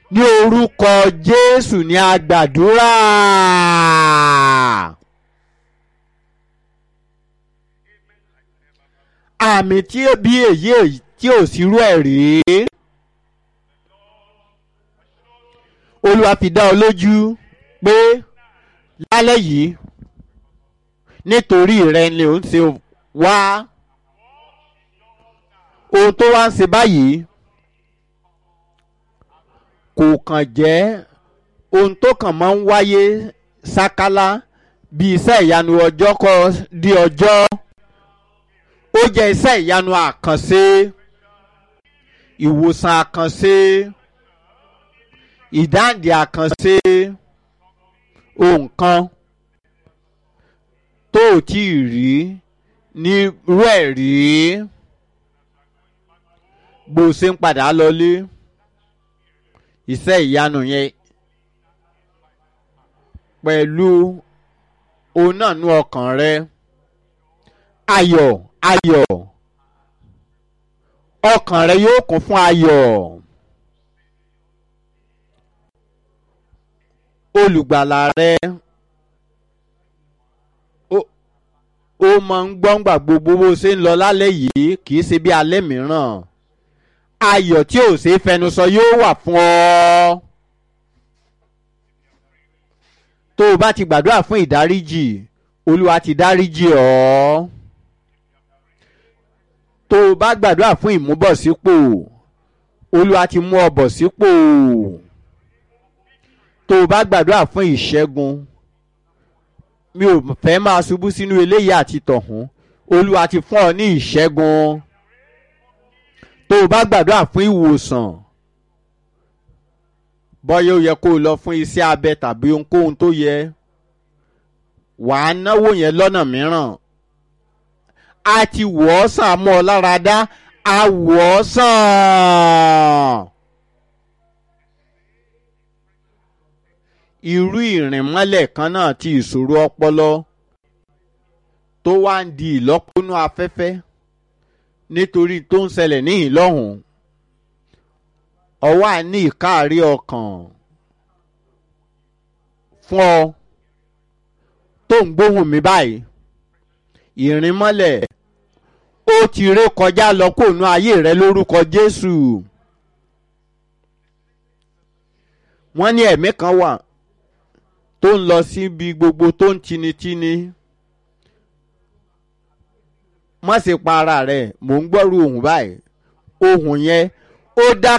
ní orúkọ jésù ní agbàdúrà. àmì tí bí èyí tí ò sírú ẹ̀ rèé. olúwa fi dá ọ lójú pé lálẹ́ yìí nítorí rẹ ni ò ń ṣe wá ohun tó wá ń ṣe báyìí kò kàn jẹ́ ohun tó kàn máa ń wáyé sákálá bí iṣẹ́ ìyanu ọjọ́ kọ́ di ọjọ́ ó jẹ́ iṣẹ́ ìyanu àkànṣe ìwòsàn àkànṣe ìdáǹdè àkànṣe ohun kan tó ò tí ì rí ní irú ẹ̀ rí bó o ṣe ń padà lọlé iṣẹ́ ìyanu yẹn pẹ̀lú òun náà nú ọkàn rẹ ayọ̀ ayọ̀ ọkàn rẹ yóò kún fún ayọ̀ olùgbàlà rẹ ó máa ń gbọ́ngbà gbogbo bó ṣe ń lọ lálẹ́ yìí kì í ṣe bí alẹ́ mìíràn ayọ̀ tí ò ṣe é fẹnusọ yóò wà fún ọ. tó o bá ti gbàdúrà fún ìdáríjì olúwa ti dáríjì ọ́. tó o bá gbàdúrà fún ìmúbọ̀sípò olúwa ti mú ọ bọ̀ sípò. tó o bá gbàdúrà fún ìṣẹ́gun mi ò fẹ́ máa ṣubú sínú eléyìí àti tọ̀hún olúwa ti fún ọ ní ìṣẹ́gun tó o bá gbàdúrà fún ìwòsàn bọ́yá ó yẹ kó o lọ fún iṣẹ́ abẹ tàbí ohunkóhun tó yẹ wàá náwó yẹn lọ́nà mìíràn a ti wọ̀ ọ́ sàn mọ́ ọ lára dá a wọ̀ ọ́ sàn. irú ìrìnmọ́lẹ̀ kan náà ti ìṣòro ọpọlọ tó wá ń di ìlọ́pọ̀nú afẹ́fẹ́ nítorí tó ń ṣẹlẹ̀ níhìn lọ́hùn ọwọ́ àní ìkáàrí ọkàn fún ọ tó ń gbóhùn mi báyìí ìrìnmọ́lẹ̀ ó ti ré kọjá lọ kóònù ayé rẹ lórúkọ Jésù wọ́n ní ẹ̀mí kan wà tó ń lọ síbi gbogbo tó ń tinitini má ṣe pa ara rẹ̀ mò ń gbọ́rú ohùn báyìí ohùn yẹn ó dá